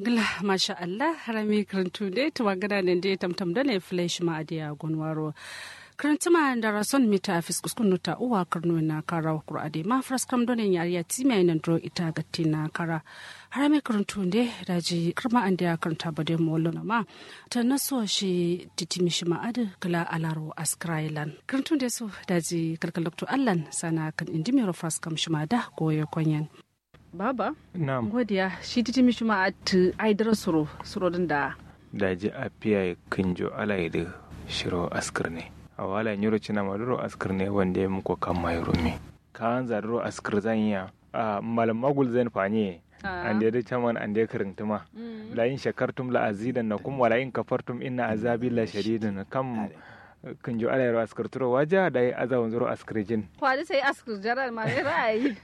gila masha Allah harami karantu dai tuwa gada ne dai tamtam da ne flesh ma adiya gonwaro karantuma da rason mita afis kuskun nuta uwa karnu na kara kura ade ma fras kam donen yariya timi nan dro ita gatti na kara harami karantu dai daji karma an da karanta ba dai mollo na ma ta naso shi titimi shi ma ade kala alaro askrailan karantu dai so daji kalkal doktor allan sana kan indimiro fras kam shi ma da goye konyan baba Naam. godiya shi titi mi shuma at aidar suro suro din da daji a piya kinjo alayde shiro askir ne a wala nyuro cina maduro askir ne wanda ya muku kan mayro mi ka an zarro askir zan iya a malam magul zan fanye an da chaman an da karintuma la in shakartum la azidan nakum wala in kafartum inna azabi la shadidun kam kinjo alayro askir turo waja da azawun zuro askirjin kwadi sai askur jaral ma ne ra'ayi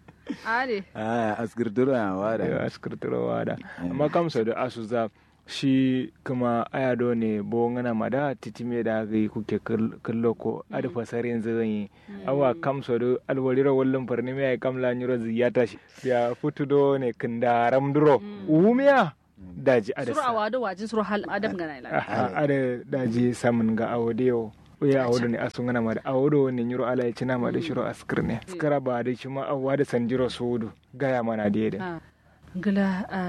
are Ah, askirtura da wada. askirturo wada amma kam so da asuza shi kuma ayado ne bo ngana mada titime da ga kuke kallo ko ada fasarin zan yi awa kam so do alwariro wallon farni me kam la nyuro ziyata shi ya futu do ne kindaram duro umiya daji ada suro awado wajin suro hal adam gana ila Aha, ada daji samun ga awodiyo ya awodo ne asu ngana mada awodo ne nyuro ala ya cina mada shiro askir ne skara ba da shi ma awa da sanjiro sudu gaya mana da da gila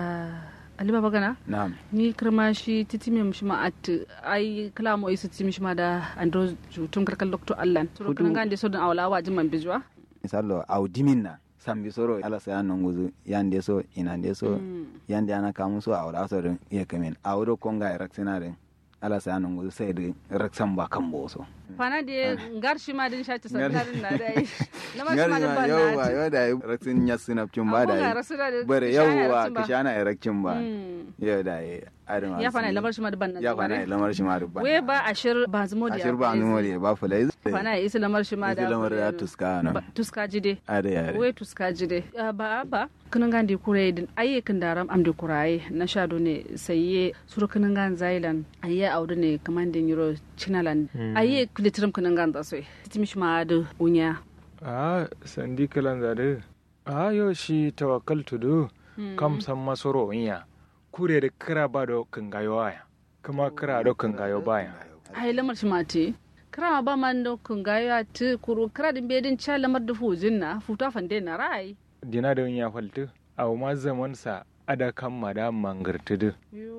ali baba gana Na'am. ni kirma shi titi mi shi ma at ai kala mo isu titi mi shi ma da andro jutum karkal doktor allan suro Hudu. kan gande so dan awla wajin man bijwa Misalo audimin na sambi soro ala saya nonguzu yande so inande so yande ana kamu so awra so din iya kamen awro konga eraksina din ala saya nonguzu sai din raksan ba kan boso. fana de ngar shi ma din shati sannarin na dai lamar shi ma din ban yau ba na yau da raksin yasin cin ba Abun ga da rasu da bare kishana yau wa erakcin ba. kishana erakcin ba Mm. yau da yi adama ya fana lamar shi ma din ban na ya fana lamar shi ma dubban we ba ashir ba zumo da ashir ba numo da ba fulai fana ya isa lamar shi ma da isi lamar da tuska na Ba- tuska jide ada yare we tuska jide Ah, ba ba kinan gan di kurai din aye kin daram am di kurai na shado ne sayye suru kinan gan zailan aye audu ne kaman din euro chinalan aye kulitrim kinan gan da soy titimi shi ma da unya a sandi kalan zade a yo shi tawakkaltu do kam san masoro inya kure da kira ba do kangayo aya kuma kira do kangayo baya ai lamar shi ma te kira ma ba man do kun ga ya ti kuru kira din bedin cha lamar da fujin na futa fande na rai dina da ya faltu a ma zaman sa ada kan mada mangartu do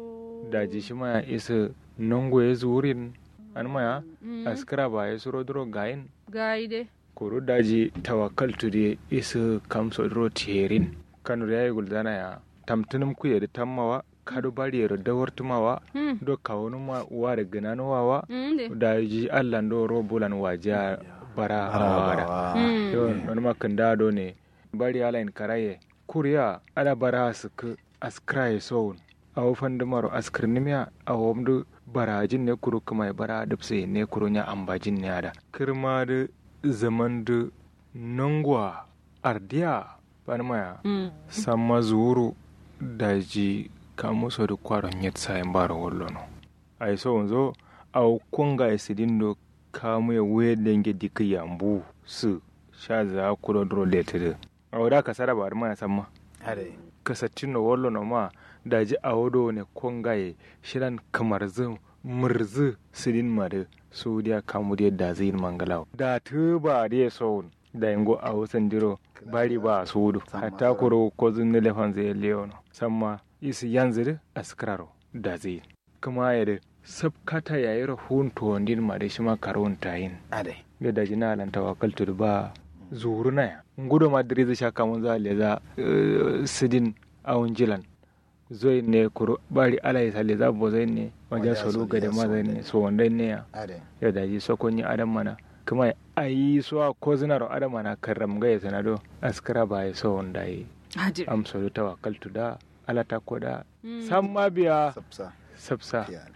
daji shi ma ya isa nongo ya zurin an maya askira ba ya suro duro gayin gai de kuru daji tawakkaltu de isa kamso duro terin kanu da ya yi guldana ya tamtunum ku ya da tammawa kadu bari ya da wartumawa Hmm. do kawunu ma wa da gananu wawa Mm, de da ji allah do ro bulan waja bara wada Mm. yo non ma kanda do ne bari ala in karaye kuriya ada bara suk askraye so aw fandumaro askirnimiya awomdu barajin ne kuru kuma bara dubse ne kuru nya ambajin ne ada kirma da zaman da nangwa ardiya banmaya Mm. samma zuru daji kamuso da kwaron yet sayin bara wallono ay so onzo aw konga e sidindo kamu ya we denge dika yambu su sha za kudo dro letede aw da kasara bar ma samma are kasatino wallono ma daji awodo ne konga e shiran kamar zu murzu sidin mare su dia kamu dia da zin mangalaw da tuba dia so da yango aw sandiro bari ba sudu hatta kuro ko zunne lefan zai leono samma isi yanzir askraro da zai kuma ya da sabkata ya yi rahun tuwandin ma da shi ma karon tayin are da da jina lan tawakkaltu da ba zuru na ya ngudo ma diri zai shaka mun za le za eh, sidin awun jilan zoi ne kuro bari ala ya sale za bo zai ne wajen Wajen solo solo ga da ya ma zai so ne so wanda ne ya are ya da ji sokonyi adam mana kuma a yi so a ko zinaro adam mana karram ga ya sanado askara ba ya so wanda yi Haji. amsa da tawakkaltu da alata ko da san ma biya sapsa sabsa ya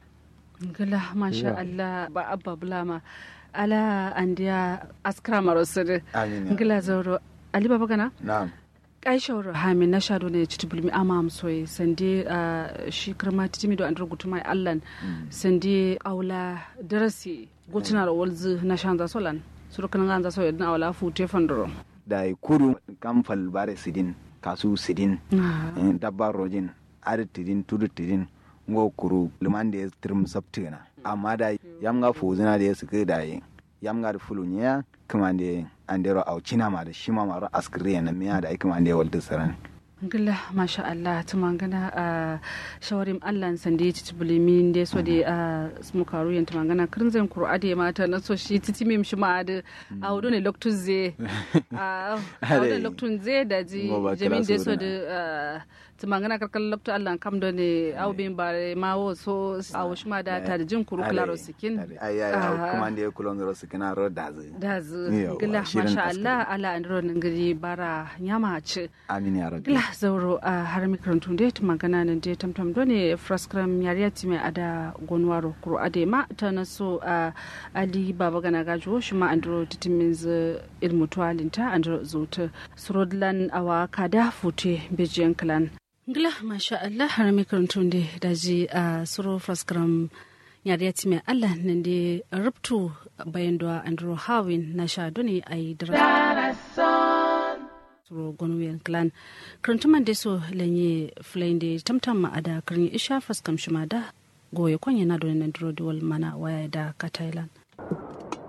gila masha Yeah. Allah ba abba bulama ala andiya askra marosir amin ya gila zauro ali baba gana na'am aishawar hamin na shado ne ci tubulmi amam soye sande a shi kirma titimi do an rubutu mai allan sande aula darasi gotuna da walzu na shan za solan surukan gan za soye na aula fute fandoro da kuru kam fal bare sidin kasu sidin eh, dabba rojin adi tidin tudu tidin ngo kuru liman da ya tirim sabtina amma da yam ga fuzina da ya suke da yi yam ga da fulunya kuma da andero au china ma da shima ma ro askriya na miya da kuma da ya walda saran gila masha Allah ta mangana a shawarim Allah sande ci bulimi da so da a smukaru yanta mangana kirinzan kur'a da mata na so shi titi mim shi ma da a wudu ne loktun ze a wudu loktun ze da ji jamin da so da ta mangana karkar loktu Allah kam da ne au bin ba ma wo so a wushi ma da ta da jin kuru klaro sikin ai ai kuma da ya kulon ro sikin a ro da zu da zu gila masha Allah ala andro ngiri bara nyama ci amin ya rabbi zauro a har mikarantu da ta magana nan da tamtam do ne fraskram yariya ti mai ada gonwaro kuro ade ma ta na so a ali baba gana gajo shi ma andro titimin z ilmu tuwalinta andro zota surodlan awa kada fute bejiyan klan ngila masha Allah har mikarantu da daji a suro fraskram yariya ti mai Allah nan da rubtu bayan da andro hawin na sha doni a yi suro gonwen clan krantuman da so lenye flende tamtam ma ada karni isha faskam shima da goye kwanye na don nan dro mana waya da ka thailand